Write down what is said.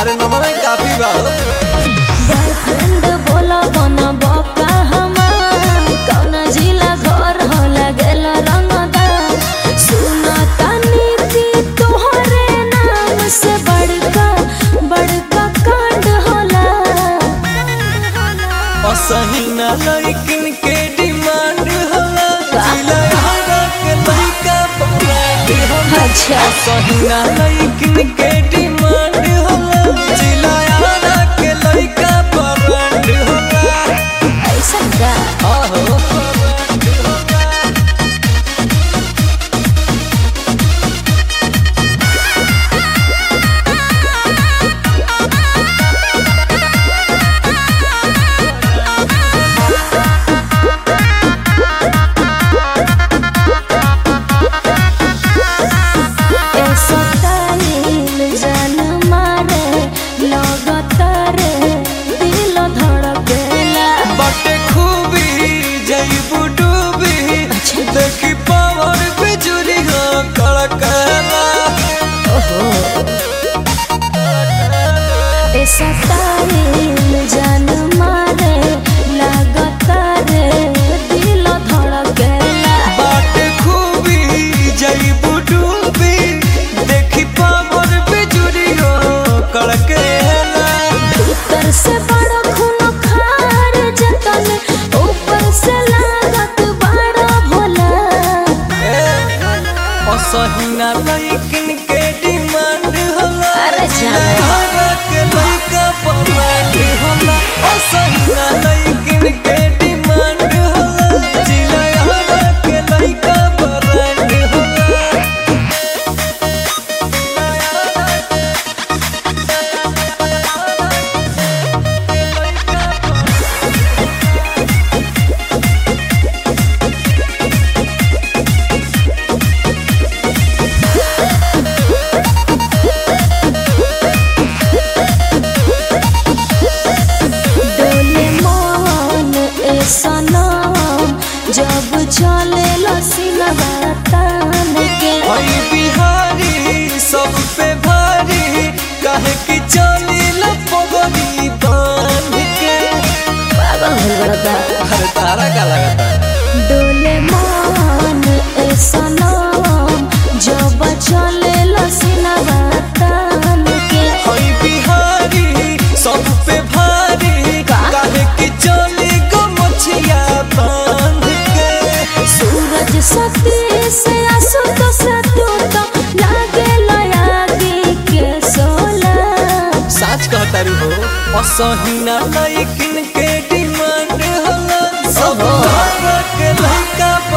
अरे नमन काफी बा बॉयफ्रेंड बोला बना बका हमार कौना जिला घर होला गेल रंगदा सुना तानी की तोहरे नाम से बड़का बड़का कांड होला असही ना लइकिन के डिमांड होला जिला हरा के लइका पकड़ होला अच्छा असही ना लइकिन के डिमांड होला जिला हरा के लइका पकड़ होला ऐसा का आहो पकड़ होला ऐसा तालील जान मारे लगतरे दिल धड़केला बटे खूबी जईबू डूबी देखी पावर बिजुली हो कड़कला ऐसा तालील जान मारे लगतरे दिल धड़केला बटे खूबी जईबू डूबी देखी पावर बिजुली हो कड़कला भीतर से बड़ा खून खार जतन ऊपर से लागत बड़ा भोला असहिना लइकिन के डिमांड होला अरे जाने। हरा के लइका पमांड होला असहिना लइकिन के डिमांड होला जिला हरा के लइका परांड होला डोले मन ए सनम जब चले लसीनवा तान के हई बिहारी सब पे भारी काहे कि चली लपगनी बांध के पागल हो बड़ा अरे तारा का लगता डोले मन ए सनम जब चले लसीनवा तान के हई बिहारी सब पे भारी का? काहे कि चली गो मछिया बांध के सूरज सती से आसु तो सतु तो लागे लयागी के सोला साच कहतारू हो असहिना लइकिन के डिमांड होला सब ओहो। हरा के लइका